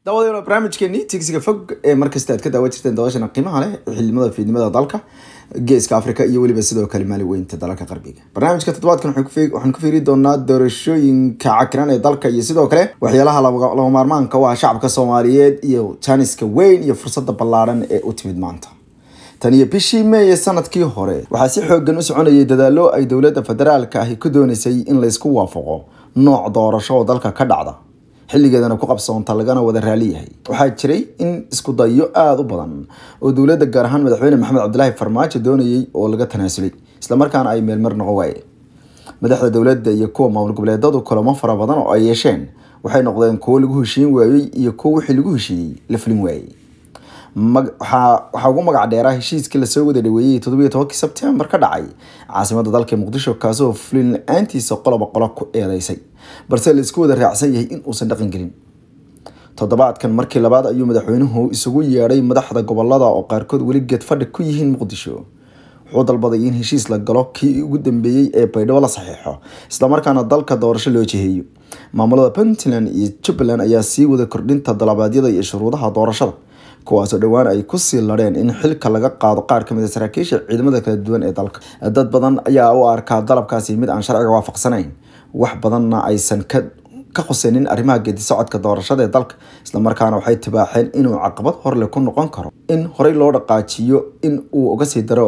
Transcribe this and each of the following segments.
daawadayaal barnaamijkeeni tigsiga fog ee markasta aad ka daawan jirteen daawashana qiimaha leh xildhibada fiidnimada dalka geeska africa iyo weliba sidoo kale maali weynta dalalka qarbiga barnaamijka toddobaadkan waxaan ku fiiri doonaa doorashooyinka cakiran ee dalka iyo sidoo kale waxyaalaha lama maarmaanka u ah shacabka soomaaliyeed iyo jaaniska weyn iyo fursada ballaaran ee u timid maanta tan iyo bishii meeye sanadkii hore waxaa si xoogan u soconayay dadaalo ay dowladda federaalka ahi ku doonaysay in laysku waafaqo nooc doorasho oo dalka ka dhacda xilligeedana ku qabsoonta lagana wada raali yahay waxaa jiray in isku dayo aada u badan oo dowladda gaar ahaan madaxweyne maxamed cabdilaahi farmaajo doonayay oo laga tanaasulay islamarkaana ay meelmar noqon waayeen madaxda dowladda iyo kuwa maamul goboleedadu kulamo fara badan oo ay yeesheen waxay noqdeen kuwo lagu heshiin waayey iyo kuwo wixii lagu heshiiyey la fulin waayey waxaa ugu magac dheeraa heshiiskii lasoo wada dhaweeyey toddobiyo tobankii sebtembar ka dhacay caasimada dalka muqdisho kaasoo fulin la-aantiisa qoloba qolo ku eedeysay balse la isku wada raacsan yahay in uusan dhaqan gelin toddobaadkan markii labaad ayuu madaxweynuhu isugu yeedhay madaxda gobolada oo qaarkood weli geed fadhi ku yihiin muqdisho wuxuu dalbaday in heshiis la galo kii ugu dambeeyey ee baydhabo la saxiixo islamarkaana dalka doorasho loo jiheeyo maamulada puntland iyo jubbaland ayaa sii wada kordhinta dalabaadyada iyo shuruudaha doorashada kuwaasoo dhowaan ay kusii ladheen in xilka laga qaado qaar kamid a saraakiisha ciidamada kala duwan ee dalka dad badan ayaa u arkaa dalabkaasi mid aan sharciga waafaqsanayn wax badanna aysan ka ka khuseynin arrimaha geedi socodka doorashada ee dalka islamarkaana waxay tibaaxeen inuu caqabad horle ku noqon karo in horey loo dhaqaajiyo in uu uga sii daro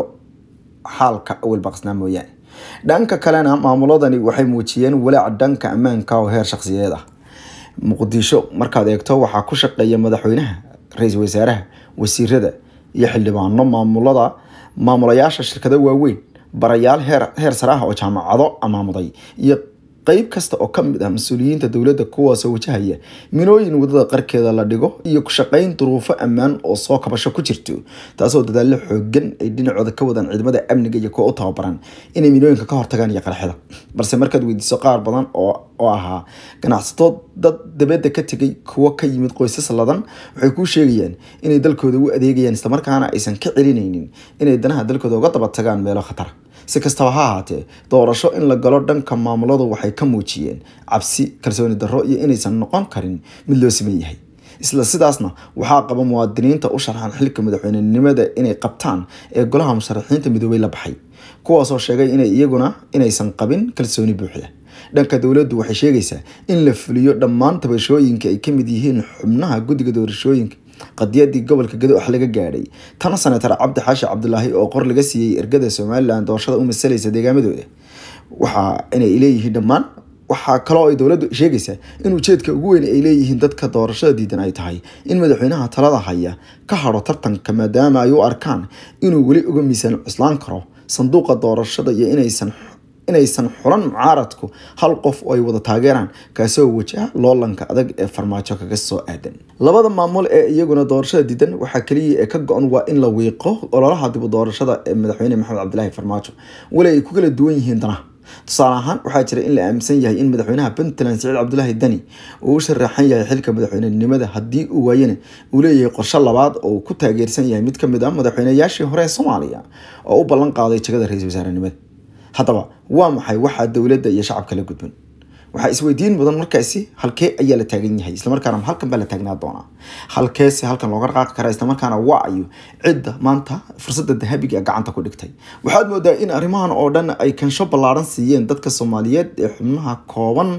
xaalka awel baqsnaa mooyaane dhanka kalena maamuladani waxay muujiyeen walaac dhanka ammaanka oo heer shakhsiyeed ah muqdisho markaad eegto waxaa ku shaqeeya madaxweynaha ra-iisul wasaaraha wasiirada iyo xildhibaano maamulada maamulayaasha shirkado waaweyn barayaal heer heer sare ah oo jaamacado amaamuday iyo qeyb kasta oo kamid ah mas-uuliyiinta dowladda kuwaasoo wajahaya minooyin wadada qarkeeda la dhigo iyo ku shaqeyn duruufo ammaan oo soo kabasho ku jirto taasoo dadaallo xoogan ay dhinacooda ka wadaan ciidamada amniga iyo kuwa u tababaran inay minooyinka ka hortagaan iyo qarxida balse markaad weydiiso qaar badan oo oo ahaa ganacsato dad dabadda ka tegay kuwo ka yimid qoysas ladan waxay kuu sheegayaan inay dalkooda u adeegayaan islamarkaana aysan ka celinaynin inay danaha dalkooda uga daba tagaan meelo khatara si kastaba ha ahaatee doorasho in la galo dhanka maamuladu waxay ka muujiyeen cabsi kalsooni darro iyo inaysan noqon karin mid loo siman yahay isla sidaasna waxaa qaba muwaadiniinta u sharxan xilka madaxweynenimada inay qabtaan ee golaha musharaxiinta midoobey la baxay kuwaasoo sheegay inay iyaguna inaysan qabin kalsooni buuxda dhanka dowladdu waxay sheegaysaa in la fuliyo dhammaan tabashooyinka ay kamid yihiin xubnaha guddiga doorashooyinka qadiyadii gobolka gado wax laga gaadhay tana senatar cabdi xaashi cabdulaahi oo qor laga siiyey ergada somalilan doorashada u masalaysa deegaamadooda waxa inay leeyihiin dhammaan waxaa kaloo ay dowladdu sheegaysaa in ujeedka ugu weyn ay leeyihiin dadka doorashada diidan ay tahay in madaxweynaha talada haya ka haro tartanka maadaama ay u arkaan inuu weli uga miisaan cuslaan karo sanduuqa doorashada iyo inaysan inaysan xulan mucaaradku hal qof oo ay wada taageeraan kaasoo wajaha loolanka adag ee farmaajo kaga soo aadan labada maamul ee iyaguna doorashada diidan waxaa kaliya ee ka go-an waa in la wiiqo ololaha dibu doorashada ee madaxweyne maxamed cabdilaahi farmaajo weli ay ku kala duwan yihiin danaha tusaale ahaan waxaa jira in la aaminsan yahay in madaxweynaha puntland siciid cabdulaahi dani uu u sharaxan yahay xilka madaxweynenimada haddii uu waayana uu leeyahay qorshe labaad oo uu ku taageersan yahay mid kamid ah madaxweynayaashii hore ee soomaaliya oo u ballan qaaday jagada ra-iisul wasaarenimada haddaba waa maxay waxaa dowladda iyo shacabka la gudban waxaa isweydiin mudan markaasi halkee ayaa la taagan yahay islamarkaana halkan baa la taagnaa doonaa halkeese halkan looga dhaqaaqi karaa islamarkaana waa ayo cidda maanta fursada dahabiga gacanta ku dhigtay waxaad moodaa in arrimahan oo dhan ay kansho ballaaran siiyeen dadka soomaaliyeed ee xubnaha kooban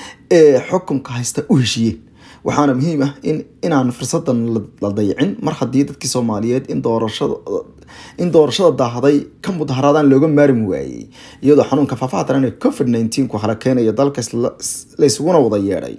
ee xukunka haysta u heshiiyeen waxaana muhiim ah in inaan fursadan la dayicin mar haddii dadkii soomaaliyeed in doorashada in doorashada daahday ka mudaharaadaan looga maarmi waayey iyadoo xanuunka faafaha daran ee covid nineteen ku hala keenaya dalka laysuguna wada yeedhay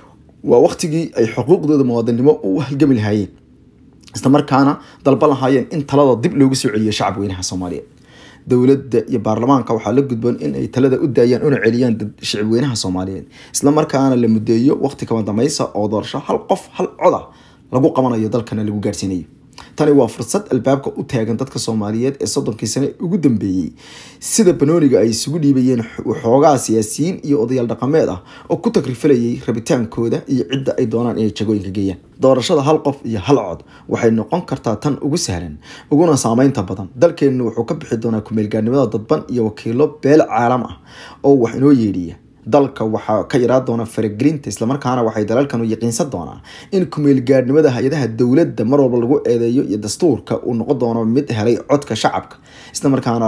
waa waqtigii ay xuquuqdooda muwaadinimo u halgami lahaayeen islamarkaana dalba lahaayeen in talada dib loogu soo celiyo shacab weynaha soomaaliyeed dowladda iyo baarlamaanka waxaa la gudboon in ay talada u daayaan una celiyaan shacab weynaha soomaaliyeed islamarkaana la mudeeyo waqti kama dambaysa oo doorasho hal qof hal coda lagu qabanayo dalkana lagu gaarsiinayo tani waa fursad albaabka u taagan dadka soomaaliyeed ee soddonkii sane ugu dambeeyey sida banooniga ay isugu dhiibayeen waxoogaa siyaasiyiin iyo odayaal dhaqameed ah oo ku takrifalayay rabitaankooda iyo cidda ay doonaan inay jagooyinka geeyaan doorashada hal qof iyo hal cod waxay noqon kartaa tan ugu sahlan uguna saameynta badan dalkeennu wuxuu ka bixi doonaa kumeelgaarnimada dadban iyo wakiilo beel caalam ah oo wax inoo yeedhiya dalka waxaa ka yaraa doona faragelinta islamarkaana waxay dalalkanu yaqiinsan doonaa in kumeelgaadhnimada hay-adaha dowladda mar walba lagu eedeeyo iyo dastuurka uu noqon doono mid helay codka shacabka islamarkaana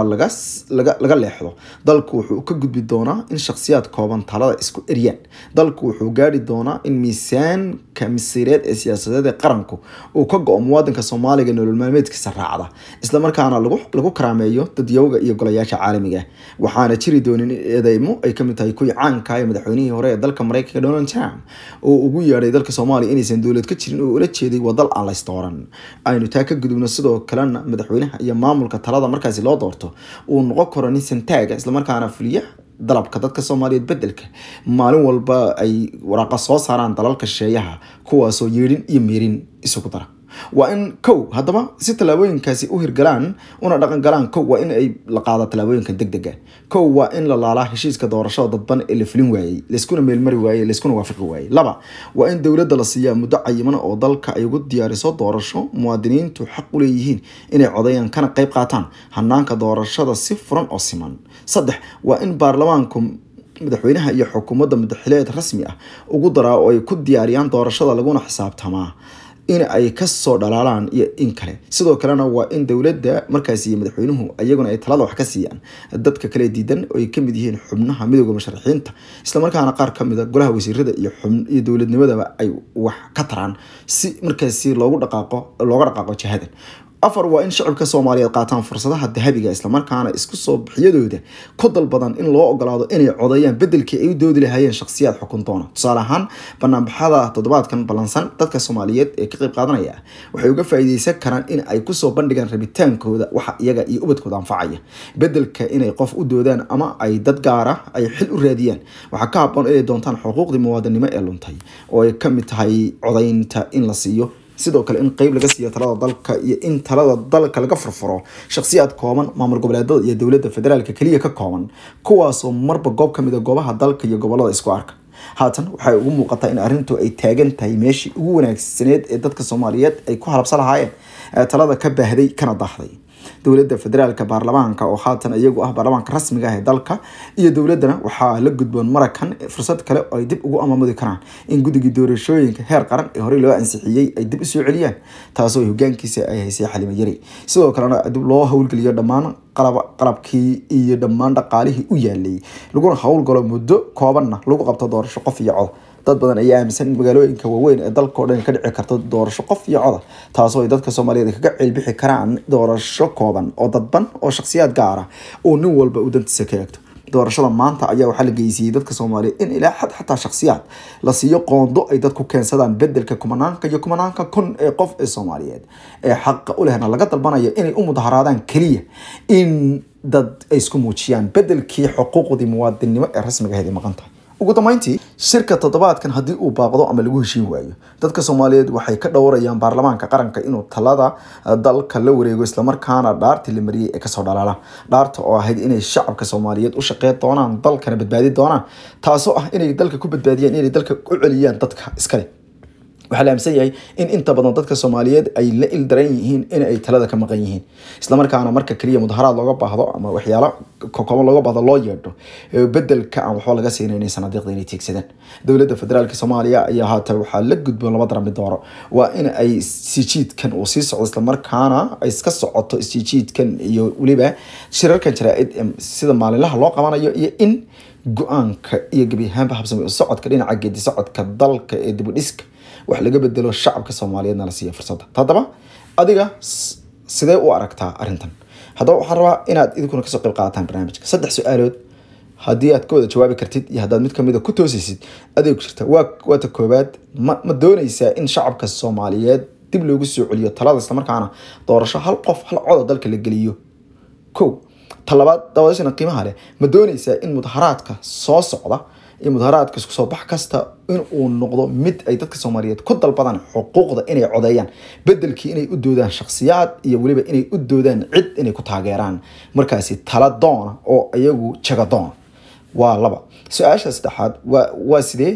laga leexdo dalku wuxuu ka gudbi doonaa in shakhsiyaad kooban talada isku eryaan dalku wuxuu gaari doonaa in miisaanka masiireed ee siyaasadeed ee qaranku uu ka go-o muwaadinka soomaaliga nolol maalmeedkiisa raacda islamarkaana lagu karaameeyo dadyowga iyo golayaasha caalamiga waxaana jiri doonin in eedeymo ay kamid tahay kuwii caanka ee madaxweynihii hore ee dalka mareykanka donald trump oo ugu yeedhay dalka soomaaliya inaysan dowlad ka jirin oo ula jeeday waa dal aan laysdooran aynu taa ka gudubno sidoo kalena madaxweynaha iyo maamulka talada markaasi loo doorto uu noqon karo nin santaaga islamarkaana fuliya dalabka dadka soomaaliyeed bedelka maalin walba ay waraaqa soo saaraan dalalka shisheeyaha kuwaasoo yeedhin iyo meerin isugu dara waa in kow haddaba si tallaabooyinkaasi u hirgalaan una dhaqan galaan kow waa in ay la qaada tallaabooyinka deg dega kow waa in la laalaa heshiiska doorashada dadban ee la fulin waayey layskuna meelmari waayey layskuna waafaqi waayey laba waa in dowladda la siiyaa muddo cayiman oo dalka ay ugu diyaariso doorasho muwaadiniintu xaq u leeyihiin inay codayaan kana qayb qaataan hanaanka doorashada si furan oo siman saddex waa in baarlamaanku madaxweynaha iyo xukuumadda madaxileed rasmi ah ugu daraa oo ay ku diyaariyaan doorashada laguna xisaabtamaa in ay kasoo dhalaalaan iyo in kale sidoo kalena waa in dowladda markaasi iyo madaxweynuhu iyaguna ay talada wax ka siiyaan dadka kale diidan oo ay kamid yihiin xubnaha midooda musharaxiinta islamarkaana qaar kamida golaha wasiirada iyo iyo dowladnimadaba ay wax ka taraan si markaasi loogu dhaqaaqo looga dhaqaaqo jihadan afar waa in shacabka soomaaliyeed qaataan fursadaha dahabiga islamarkaana isku soo bixiyadooda ku dalbadan in loo ogolaado inay codayaan bedelkii ay u doodi lahaayeen shakhsiyaad xukun doona tusaale ahaan banaanbaxada toddobaadkan ballansan dadka soomaaliyeed ee ka qayb qaadanaya waxay uga faa'iideysan karaan in ay kusoo bandhigaan rabitaankooda waxa iyaga iyo ubadkooda anfacaya bedelka inay qof u doodaan ama ay dad gaara ay xil u raadiyaan waxaa ka haboon inay doontaan xuquuqdii muwaadinimo ee luntay oo ay kamid tahay codaynta in la siiyo sidoo kale in qeyb laga siiyo talada dalka iyo in talada dalka laga furfuro shakhsiyaad kooban maamul goboleedada iyo dowladda federaalka keliya ka kooban kuwaasoo marba goob kamid a goobaha dalka iyo gobolada isku arka haatan waxay ugu muuqataa in arrintu ay taagan tahay meeshii ugu wanaagsaneed ee dadka soomaaliyeed ay ku halabsan lahaayeen talada ka baahday kana daahday dowladda federaalka baarlamaanka oo haatan iyagu ah baarlamaanka rasmiga ah ee dalka iyo dowladana waxaa la gudboon marakan fursad kale oo ay dib ugu amamudi karaan in guddigii doorashooyinka heer qaran ee horey loo ansixiyey ay dib usoo celiyaan taasoo hogaankiisa ay haysay xalimo yari sidoo kalena dib loo howlgeliyo dhammaan qalabkii iyo dhammaan dhaqaalihii u yaalay laguna howlgalo muddo koobanna lagu qabto doorasho qof iyo cod dad badan ayaa aaminsan in magaalooyinka waaweyn ee dalkao dhan ka dhici karto doorasho qof iyo coda taasoo ay dadka soomaaliyeed kaga ceelbixi karaan doorasho kooban oo dadban oo shakhsiyaad gaara oo nin walba uu dantiisa ka eegto doorashada maanta ayaa waxaa la geysiiyey dadka soomaaliyeed in ilaa xad xataa shakhsiyaad la siiyo qoondo ay dadku keensadaan bedelka kumanaanka iyo kumanaanka kun ee qof ee soomaaliyeed ee xaqa u lehna laga dalbanayo inay u mudaharaadaan keliya in dad ay isku muujiyaan bedelkii xuquuqdii muwaadinnimo ee rasmiga ahayd ay maqan tahay ugu dambeyntii shirka toddobaadkan haddii uu baaqdo ama lagu heshiin waayo dadka soomaaliyeed waxay ka dhowrayaan baarlamaanka qaranka inuu talada dalka la wareego islamarkaana dhaartii la mariyey ee kasoo dhalaalaan dhaarta oo ahayd inay shacabka soomaaliyeed u shaqeyn doonaan dalkana badbaadi doonaan taasoo ah inay dalka ku badbaadiyaan inay dalka u celiyaan dadka iskale waxaa la aaminsan yahay in inta badan dadka soomaaliyeed ay la ildaran yihiin in ay talada ka maqan yihiin islamarkaana marka keliya mudaharaad looga baahdo ama waxyaalo kokooban looga baahdo loo yeedho bedelka aan waxba laga siinaynin sanadiiqda inay tiegsadaan dowladda federaalka soomaaliya ayaa haatan waxaa la gudboon laba darami dooro waa in ay isjiijiidkan uu sii socdo islamarkaana ay iska socoto isjiijiidkan iyo weliba shirarkan jaraa-id sida maalinlaha loo qabanayo iyo in go-aanka iyo gebi ahaanba habsami socodka dhinaca geedi socodka dalka ee dibudhiska wax laga bedelo shacabka soomaaliyeedna la siiya fursadda haddaba adiga sidee u aragtaa arrintan haddaba waxaan rabaa inaad idinkuna kasoo qayb qaadataan barnaamijka saddex su-aalood haddii aad ka wada jawaabi kartid iyo haddaad mid kamid a ku toosaysid adeeg jirta waa waata koobaad ma ma doonaysaa in shacabka soomaaliyeed dib loogu soo celiyo talada islamarkaana doorasho hal qof hal coda dalka la geliyo kow talabaad dawadashana qiimaha leh ma doonaysaa in mudaharaadka soo socda iyo mudaharaadka isku soo bax kasta in uu noqdo mid ay dadka soomaaliyeed ku dalbadaan xuquuqda inay codeeyaan bedelkii inay u doodaan shakhsiyaad iyo weliba inay u doodaan cid inay ku taageeraan markaasi tala doona oo iyagu jaga doona waa laba su-aasha saddexaad waa waa sidee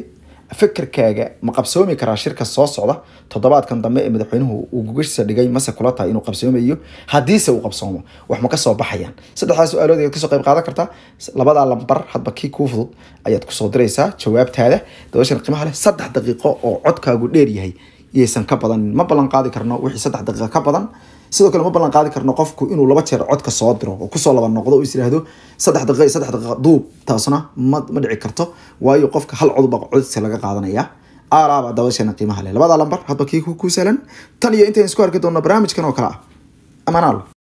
fikirkaaga ma qabsoomi karaa shirka soo socda toddobaadkan dambe ee madaxweynuhu uu gogashisa dhigay mase kula tahay inuu qabsoomayo haddiise uu qabsoomo wax ma kasoo baxayaan saddexdaas su-aalood ayaad kasoo qayb qaadan kartaa labadaa lambar hadba kii kuu fudud ayaad kusoo diraysaa jawaabtaada dabashan qiimaha leh saddex daqiiqo oo codkaagu dheer yahay iyaysan ka badanin ma ballan qaadi karno wixii saddex daqiiqa ka badan sidoo kale ma ballan qaadi karno qofku inuu laba jeer codka soo diro oo kusoo laba noqdo oo is yiraahdo saddex daqiiqa iyo saddex daqiiqa duub taasna ma ma dhici karto waayo qofka hal cod baa codsi laga qaadanaya aalaaba dabasheena qiimaha leh labada lambar hadba kii ku sahlan tan iyo intayn isku arki doonno barnaamijkan oo kale ah amaanaal